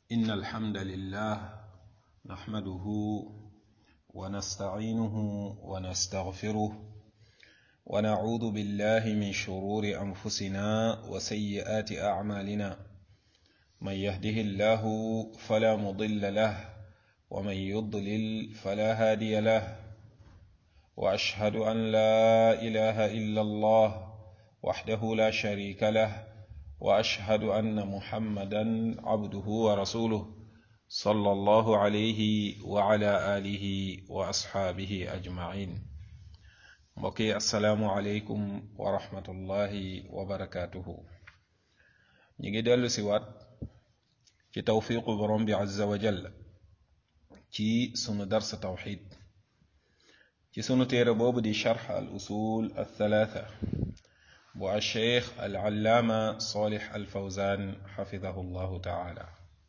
إن الحمد لله نحمده ونستعينه ونستغفره ونعوذ بالله من شرور أنفسنا وسيئات أعمالنا من يهده الله فلا مضل له ومن يضلل فلا هادي له وأشهد أن لا إله إلا الله وحده لا شريك له واشهد ان محمدا عبده ورسوله صلى الله عليه وعلى اله واصحابه اجمعين mbokki asalaamualeykum wa rahmatullahi wa barakaatuhu ñu ngi dellu si waat ci tawfiqu borom bi azza wa jalla ci sunu dars tawxid ci sunu téere boobu di charx al usul al thalatha bu alcheikh alallaama solix alfawzan xafidahu llahu taala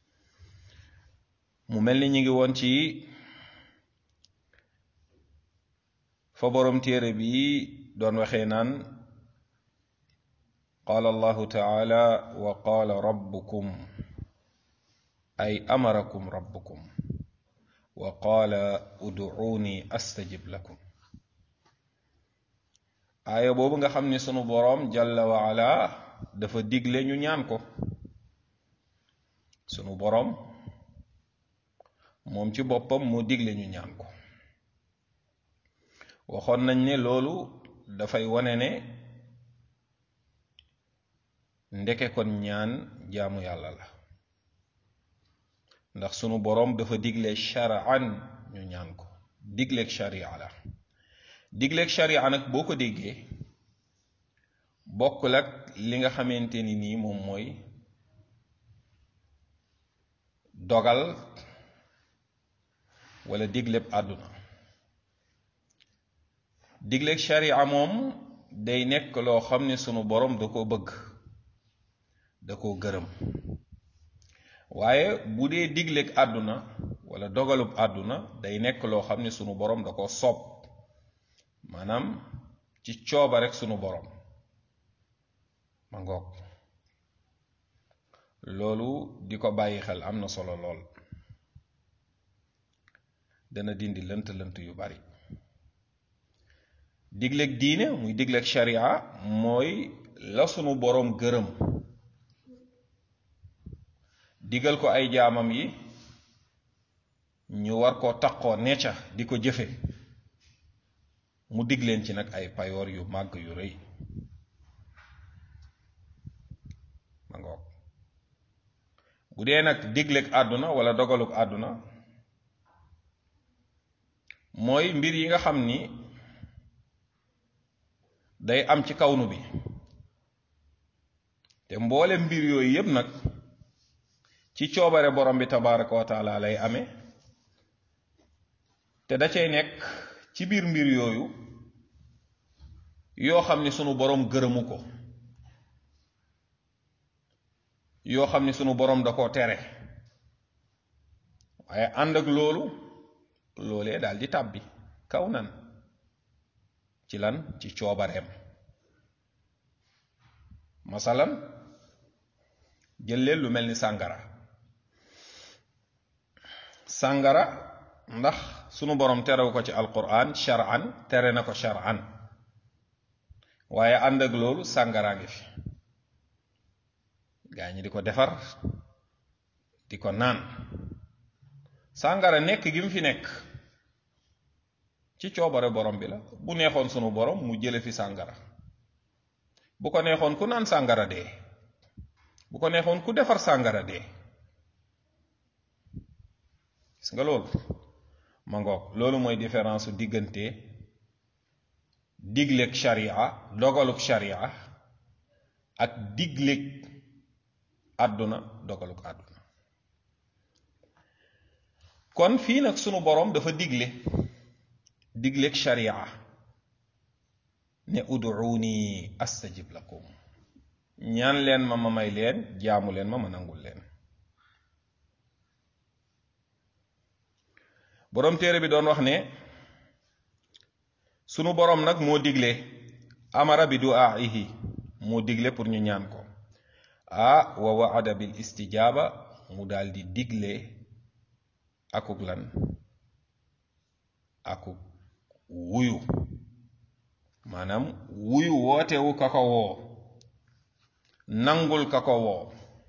mu mel ni ñu ngi woon ci fa boroom téere bi doon waxee naan qaala allahu taala wa qaala rabbukum ay amarakum rabbukum wa qaala uduuni astajib lakum aaya boobu nga xam ni sunu boroom jalla wa ala dafa digle ñu ñaan ko sunu boroom moom ci boppam moo digle ñu ñaan ko waxoon nañ ne loolu dafay wane ne ndeke kon ñaan jaamu yàlla la ndax sunu boroom dafa digle shar'an ñu ñaan ko digleeg sharia la digleeg sharia nag boo ko déggee bokkul ak li nga xamante ni nii moom mooy dogal wala digleeb àdduna digleeg sharia moom day nekk loo xam ne sunu borom da koo bëgg da koo gërëm waaye bu dee digleeg àdduna wala dogalub àdduna day nekk loo xam ne sunu borom da ko soob maanaam ci cooba rek sunu borom ma ngoog loolu di ko bàyyi xel am na solo lool dana dindi lënt lënt yu bari digleeg diine muy digleeg sharia mooy la sunu boroom gërëm digal ko ay jaamam yi ñu war koo taqoo necca di ko jëfe mu dig leen ci nag ay payoor yu màgg yu rëy ma ngoog bu dee nag digleeg àdduna wala dogaluk àdduna mooy mbir yi nga xam ni day am ci kawnu bi te mboole mbir yooyu yépp nag ci coobare borom bi tabaraka wa taala lay amee te da cay nekk ci biir mbir yooyu yoo xam ni sunu boroom gërëmu ko yoo xam ni sunu boroom da koo tere waaye ànd ak loolu loolee daal di tàbbi kaw nan ci lan ci coobareem masalan jël leen lu mel ni sàngara sàngara ndax sunu boroom terew ko ci alquran shar'an tere na ko shar'an waaye ànd ak loolu sàngaraa ngi fi gaa ñi di ko defar di ko naan sàngara nekk gi mu fi nekk ci coobare borom bi la bu neexoon sunu borom mu jële fi sàngara bu ko neexoon ku naan sàngara dee bu ko neexoon ku defar sàngara dee gis nga loolu ma ngoog loolu mooy différence su diggante digleeg sharia dogaluk sharia ak digleeg àdduna dogaluk àdduna kon fii nag sunu boroom dafa digle digleeg sharia ne uduuni astajib lakum ñaan leen ma ma may leen jaamu leen ma ma nangul leen boroom téere bi doon wax ne sunu boroom nag moo digle amara bi du'aa'ihi moo digle pour ñu ñaan ko ah wa waada bil istijaaba mu daal di digle akuk lan akuk wuyu maanaam wuyu wootewu ka ko woo nangul ka ko woo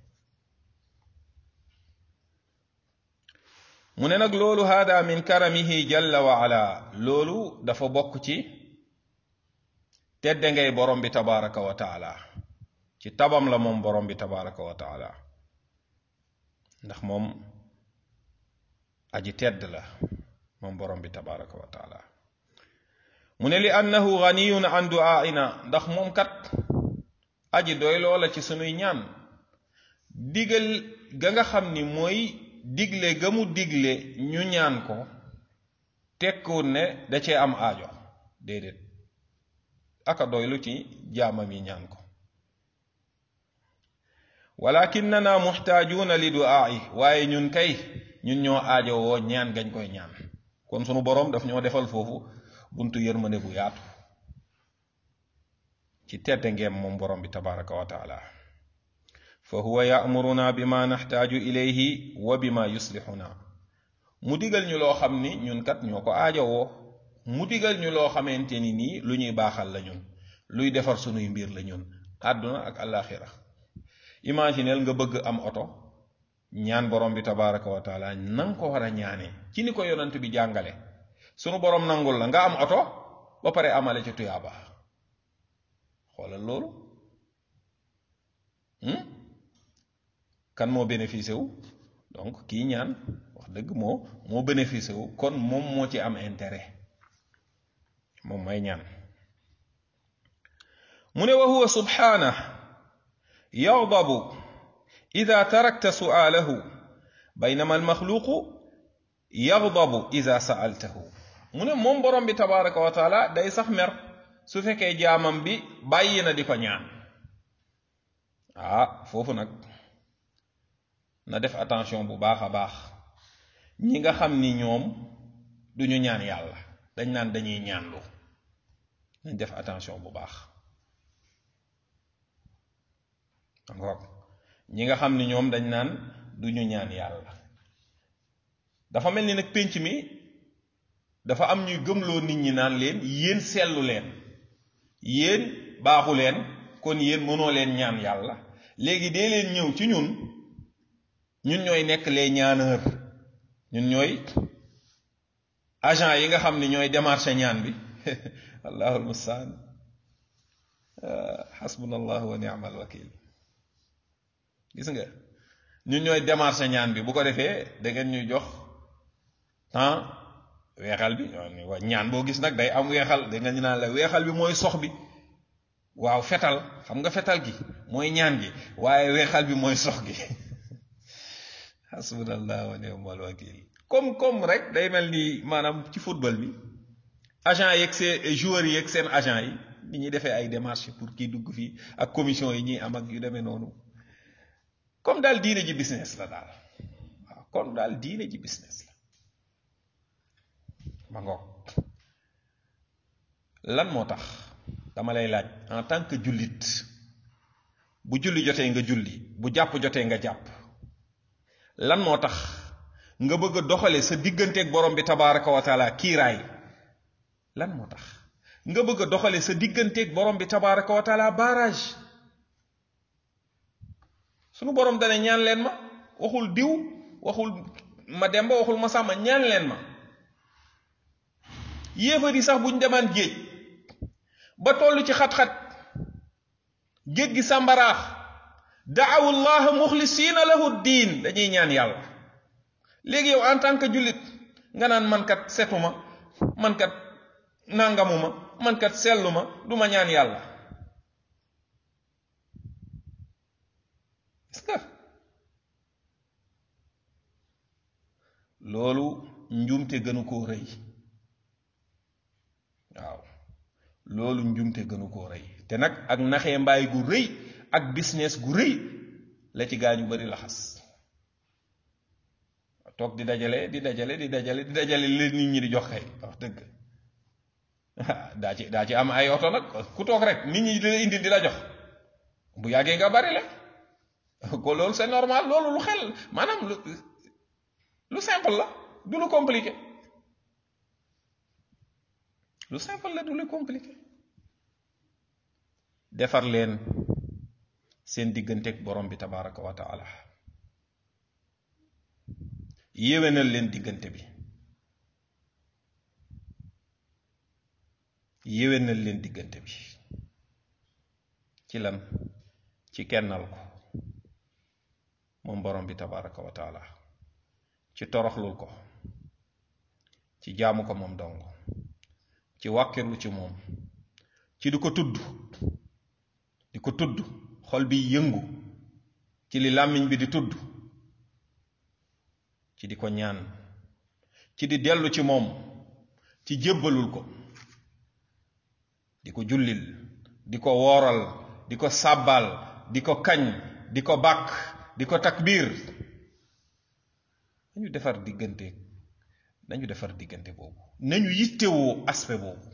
mu ne nag loolu hada min karamihi jalla wa ala loolu dafa bokk ci tedde ngay borom bi tabaraka wa taala ci tabam la moom borom bi tabaraka wa taala ndax moom aji tedd la moom borom bi tabaraka wa taala mu ne li annahu ganiyun an du'aina ndax moom kat aji doy loola ci sunuy ñaan digal ga nga xam ni mooy digle ga mu digle ñu ñaan ko tekkuwul ne da cee am aajo déedéet aka doylu ci jaamam yi ñaan ko walakinnana muxtaajuuna li du'aa'i waaye ñun kay ñun ñoo aajo woo ñaan gañ koy ñaan kon sunu boroom daf ñoo defal foofu buntu yërmande bu yaatu ci tedde ngeem moom borom bi tabaraka wa taala fa huwa ya'muruna bima naxtaaju ilayhi wa bima yuslixuna mu digal ñu loo xam ni ñun kat ñoo ko aajowoo mu digal ñu loo xamante ni nii lu ñuy baaxal la ñun luy defar sunuy mbir la ñun àdduna ak alaxira imagineel nga bëgg am oto ñaan borom bi tabaraka wa taala nanga ko war a ñaanee ci ni ko yonant bi jàngale sunu borom nangul la nga am oto ba pare amale ci tuyaaba xoolal loolu kan moo bénéficié wu donc kii ñaan wax dëgg moo moo bénéficié wu kon moom moo ci am intérêt moom may ñaan mu ne wa huwa subhanahu yaghdabu ida tarakta su'alahu baynama almaxluqu yaghdabu ida sa'altahu mu ne moom borom bi tabaraka wa taala day sax mer su fekkee jaamam bi bàyyi na di ko ñaan ah foofu nag na def attention bu baax a baax ñi nga xam ni ñoom duñu ñaan yàlla dañ naan dañuy ñaanlu nañ def attention bu baax ngoog ñi nga xam ni ñoom dañ naan duñu ñaan yàlla dafa mel ni nag pénc mi dafa am ñuy gëmloo nit ñi naan leen yéen sellu leen yéen baaxu leen kon yéen mënoo leen ñaan yàlla léegi dee leen ñëw ci ñun ñun ñooy nekk les ñaaneur ñun ñooy agent yi nga xam ni ñooy démarché ñaan bi allahul mustaan xasbuna allahu wa ni'mal wakil gis nga ñun ñooy démarché ñaan bi bu ko defee da ngeen ñuy jox temps weexal bi ñaan boo gis nag day am weexal da nga ñu naan la weexal bi mooy sox bi waaw fetal xam nga fetal gi mooy ñaan gi waaye weexal bi mooy sox gi hasbunallah wa ni'mal wakil comme comme rek day mel ni maanaam ci football bi agent yeeg seen joueurs yeeg seen agent yi ni ñuy defee ay démarches pour kii dugg fii ak commission yi ñuy am ak yu demee noonu comme daal diine ji business la daal waaw comme daal diine ji business la ma ngoog lan moo tax dama lay laaj en tant que jullit bu julli jotee nga julli bu jàpp jotee nga jàpp lan moo tax nga bëgg a doxale sa digganteeg borom bi tabaraka wa taala kiiraay lan moo tax nga bëgg a doxale sa digganteeg borom bi tabaraka wa taala barrage sunu borom dane ñaan leen ma waxul diw waxul ma demba waxul ma sàmma ñaan leen ma yéefar yi sax buñ demaan géej ba toll ci xat-xat géej gi sàmbaraax daawu llaha muxlisiina lahu diin dañuy ñaan yàlla léegi yow en tant que jullit nga naan mankat setuma mankat nangamuma mankat selluma du ma ñaan yàlla est-ce que loolu njuumte gënu koo rëy waaw loolu njumte gënu koo rëy te nag ak naxee mbaay gu rëy ak business gu rëy la ci gaa ñu bari laxas toog di dajale di dajale di dajale di dajale leen nit ñi di jox kay wax dëgg daa ci daa ci am ay oto nag ku toog rek nit ñi di la indil di la jox bu yàggee nga bari la ko loolu c'est normal loolu lu xel maanaam lu lu simple la du lu compliqué lu simple la du lu compliqué defar leen seen digganteeg borom bi tabaraka wa taala yéwénal leen diggante bi yéwénal leen diggante bi ci lan ci kennal ko moom borom bi tabaraka wa taala ci toroxlul ko ci jaamu ko moom dong ci wàkkirlu ci moom ci di ko tudd di ko tudd xol bi yëngu ci li làmmiñ bi di tudd ci di ko ñaan ci di dellu ci moom ci jébbalul ko di ko jullil di ko wooral di ko sàbbaal di ko kañ di ko bàkk di ko takbiir nañu defar diggante nañu defar diggante boobu nañu yittewoo aspect boobu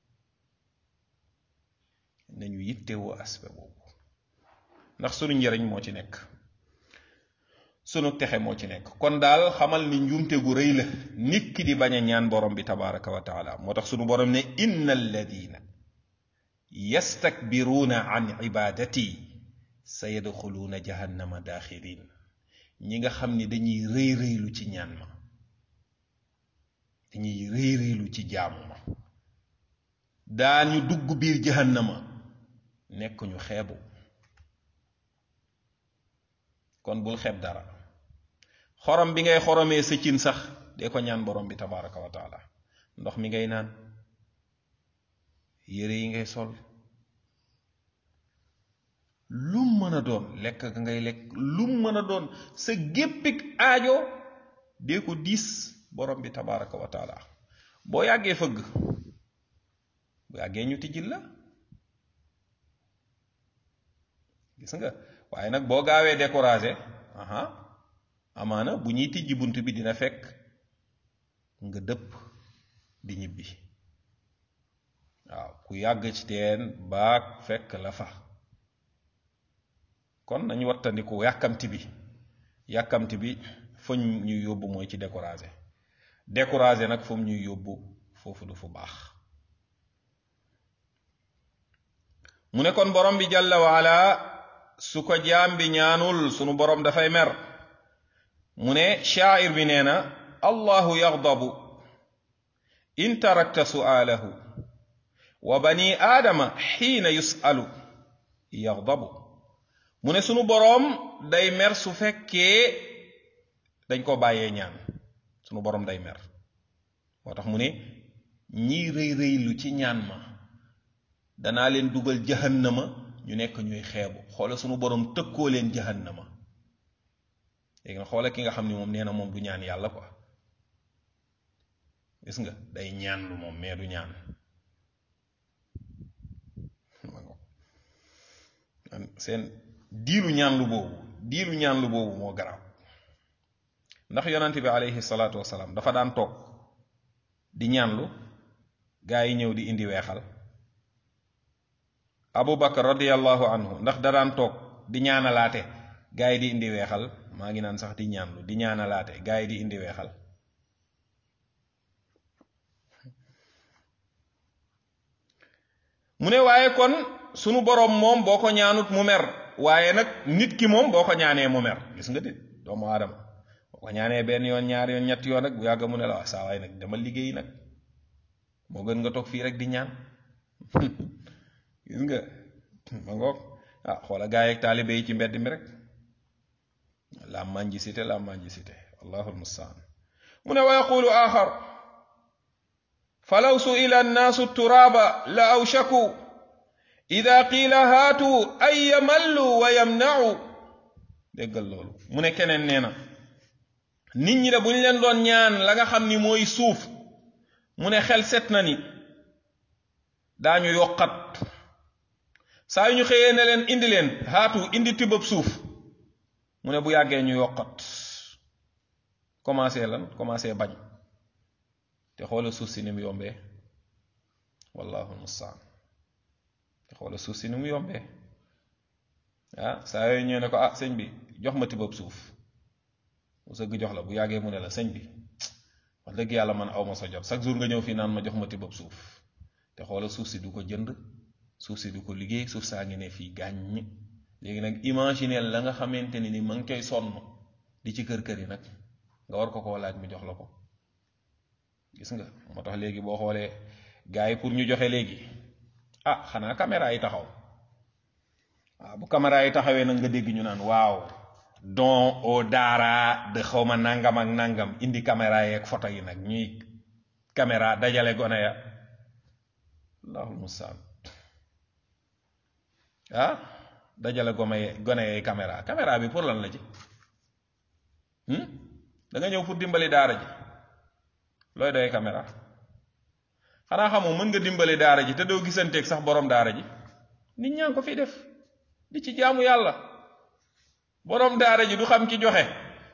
nañu yittewoo aspect boobu ndax sunu njëriñ moo ci nekk sunu texe moo ci nekk kon daal xamal ni njuumte gu rëy la nit ki di bañ a ñaan borom bi tabaraka wa taala moo tax sunu borom ne inna alladina yastakbiruuna an ibadati sa yadxuluuna jahannama daaxirin ñi nga xam ni dañuy rëy rëylu ci ñaan ma dañuy rëy rëylu ci jaamu ma daañu dugg biir jahannama nekk ñu xeebu kon bul xeeb dara xorom bi ngay xoromee sa cin sax dee ko ñaan borom bi tabaraka wa taala ndox mi ngay naan yére yi ngay sol lum mën a doon lekk ga ngay lekk lum mën a doon sa géppik aajo dee ko diis borom bi tabaraka wa taala boo yàggee fëgg bu yàggee ñu tijjil la gis nga waaye nag boo gaawee découragé aha amaana bu ñuy tijji bunt bi dina fekk nga dëpp di ñibbi waaw ku yàgg ci teen baag fekk la fa kon nañu wattandiku yàkkamti bi yàkkamti bi fa ñuy yóbbu mooy ci découragé découragé nag fu mu ñuy yóbbu foofu du fu baax mu ne kon borom bi jàlla waala su ko jaam bi ñaanul sunu borom dafay mer mu ne shaa'ir bi nee na allahu yaxdabu in tarakta su'aalahu wa bani aadama xiina yus'alu yaxdabu mu ne sunu boroom day mer su fekkee dañ ko bàyyee ñaan sunu boroom day mer moo tax mu ne ñii rëy rëylu ci ñaan ma danaa leen dugal jahannama ñu nekk ñuy xeebu xoola sunu boroom tëkkoo leen jahannama léegi nga xoola ki nga xam ni moom nee na moom du ñaan yàlla quoi gis nga day ñaan lu moom mais du ñaan seen diilu ñaan lu boobu diilu ñaan lu boobu moo garaaw ndax yonante bi alayhi salaatu wasalaam dafa daan toog di ñaanlu gaa yi ñëw di indi weexal abu bakar radiallahu anhu ndax da daan toog di ñaanalaate gaa yi di indi weexal maa ngi naan sax di ñaanlu di ñaanalaate gaa yi di indi weexal mu ne waaye kon sunu boroom moom boo ko ñaanut mu mer waaye nag nit ki moom boo ko ñaanee mu mer gis nga de doomu aadama boo ko ñaanee benn yoon ñaar yoon ñetti yoon rek bu yàgg mu ne la waa saa waay nag dama liggéey nag moo gën nga toog fii rek di ñaan gis nga ma ngoog ah xoola gaa yeeg taalibe yi ci mbedd mi rek la manji cité la manji cité allahu almustaan mu ne wa yaqulu axar falaw suila annaasu turaaba la awshaku ida qiila haatu ay yamallu wa yamnau déggal loolu mu ne keneen nee na nit ñi de bu ñu leen doon ñaan la nga xam ni mooy suuf mu ne xel set na ni daañu yokkat saa yu ñu xëyee ne leen indi leen haatu indi tibbab suuf mu ne bu yàggee ñu yokkat commencé lan commencé bañ te xoola suuf si ni mu yombee wallahu mustaan te xoola suuf si ni mu yombee ah saa yooyu ñëw ne ko ah sëñ bi jox ma tibab suuf mu sëgg jox la bu yàggee mu ne la sëñ bi wax dëgg yàlla man aw ma sa jot chaque jour nga ñëw fii naan ma jox ma tibab suuf te xoola suuf si du ko jënd suuf si du ko liggéey suuf saa ngi ne fii gàññ léegi nag imaginer la nga xamante ne ni ma ngi koy sonn di ci kër kër yi nag nga war ko koo laaj mu jox la ko gis nga moo tax léegi boo xoolee gars yi pour ñu joxe léegi ah xanaa caméra yi taxaw waaw bu caméra yi taxawee nag nga dégg ñu naan waaw don au daara de xawma nangam ak nangam indi caméra yeeg photo yi nag ñuy caméra dajale gone ya allahul mustaan ah dajale gome gone yee caméra caméra bi pour lan la ci da nga ñëw pour dimbali daara ji looy doy caméra xanaa xamoo mën nga dimbali daara ji te doo gisanteeg sax borom daara ji nit ñaa ngi ko fi def di ci jaamu yàlla borom daara ji du xam ki joxe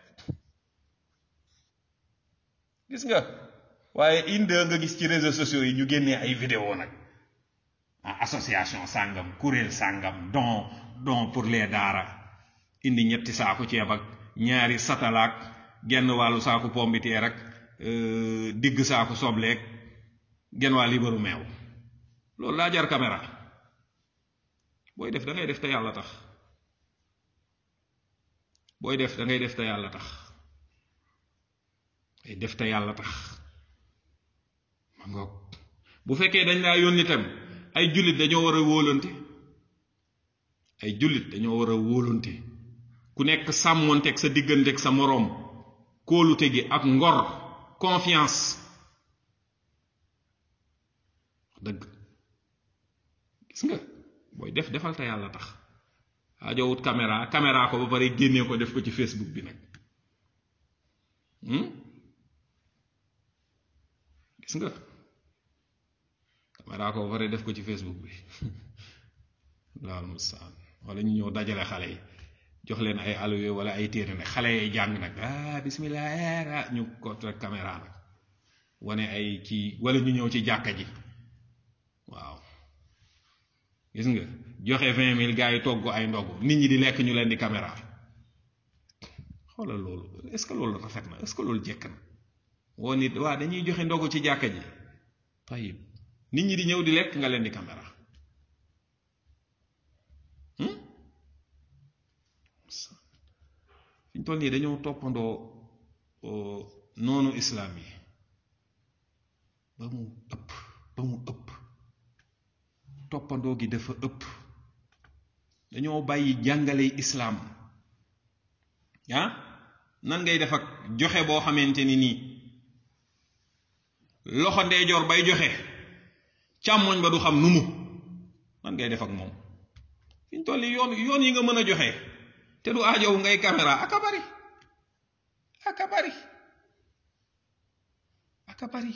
gis nga waaye inde nga gis ci réseaux sociaux yi ñu génnee ay vidéo nag association sàngam kuréel sàngam don don pour les daara indi ñetti saaku ceeb ak ñaari satalaak genn wàllu saaku pombiteer ak digg saaku sobleek genn waa libaru meew loolu laa jar caméra booy def da ngay def te yàlla tax booy def da ngay def te yàlla tax ay def te yàlla tax ma ngoog bu fekkee dañ laa yónni tam ay jullit dañoo war a wóolante ay jullit dañoo war a wóolante ku nekk sàmmoonteeg sa digganteeg sa moroom kóolute gi ak ngor confiance dëgg gis nga booy def defal te yàlla tax ajowut caméra caméra ko ba pare génnee ko def ko ci Facebook bi nag gis nga caméra ko ba pare def ko ci Facebook bi laal mustaan wala ñu ñëw dajale xale yi jox leen ay alluwe wala ay téere nag xale yi jàng nag ah bismillah ñu ko rek caméra nag wane ay ci wala ñu ñëw ci jàkka ji waaw gis nga joxe vingt mille gars yi togg ay ndogg nit ñi di lekk ñu leen di caméra xoolal loolu est-ce que loolu rafet na est-ce que loolu jekk na woo nit waa dañuy joxe ndogu ci jàkka ji tayib nit ñi di ñëw di lekk nga leen di caméra fi ñu toll nii dañoo toppandoo noonu islaam yi ba mu ëpp ba mu ëpp toppandoo gi dafa ëpp dañoo bàyyi jàngale islaam ah nan ngay def ak joxe boo xamante ni nii loxo ndeyjoor bay joxe càmmoñ ba du xam nu mu nan ngay def ak moom fi ñu toll nii yoon yoon yi nga mën a joxe te du aajow ngay caméra aka bari aka bari aka bari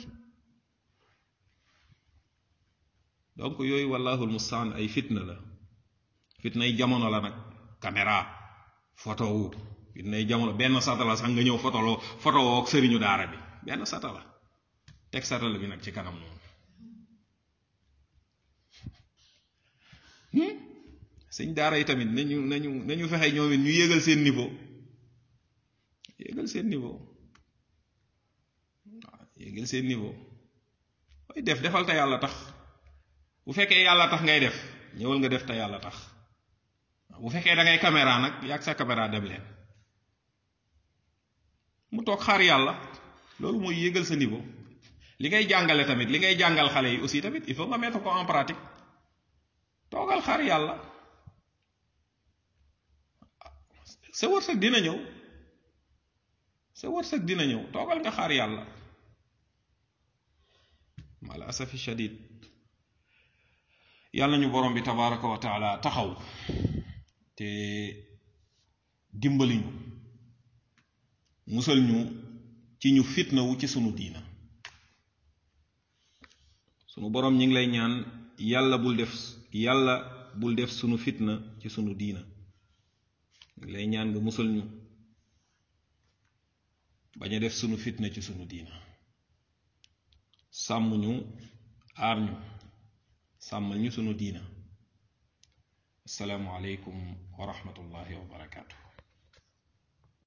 donc yooyu wallahul mustaan ay fitna la fitnay jamono la nag caméra photo wu fitnay jamono benn satala sax nga ñëw photo loo photo woo ak sëriñu daara bi benn satala teg satala bi nag ci kanam noonu sëñ daara yi tamit nañu nañu nañu fexe ñoom it ñu yéegal seen niveau yéegal seen niveau waaw yéegal seen niveau booy def defal te yàlla tax bu fekkee yàlla tax ngay def ñëwal nga def te yàlla tax bu fekkee da ngay caméra nag yàgg sa caméra dem leen mu toog xaar yàlla loolu mooy yéegal sa niveau li ngay jàngale tamit li ngay jàngal xale yi aussi tamit il faut nga mettre ko en pratique toogal xaar yàlla sa wërsëg dina ñëw sa wërsëg dina ñëw toogal nga xaar yàlla mal asafi shadid yàlla ñu borom bi tabaraka wa taala taxaw te dimbali ñu musal ñu ci ñu fitnawu ci sunu diina sunu borom ñi ngi lay ñaan yàlla bul def yàlla bul def sunu fitna ci sunu diina ngi lay ñaan nga musal ñu bañ a def sunu fitna ci sunu diina sàmm ñu aar ñu sàmmal ñu sunu diina asalaamualeykum wa rahmatullahi wa barakaatu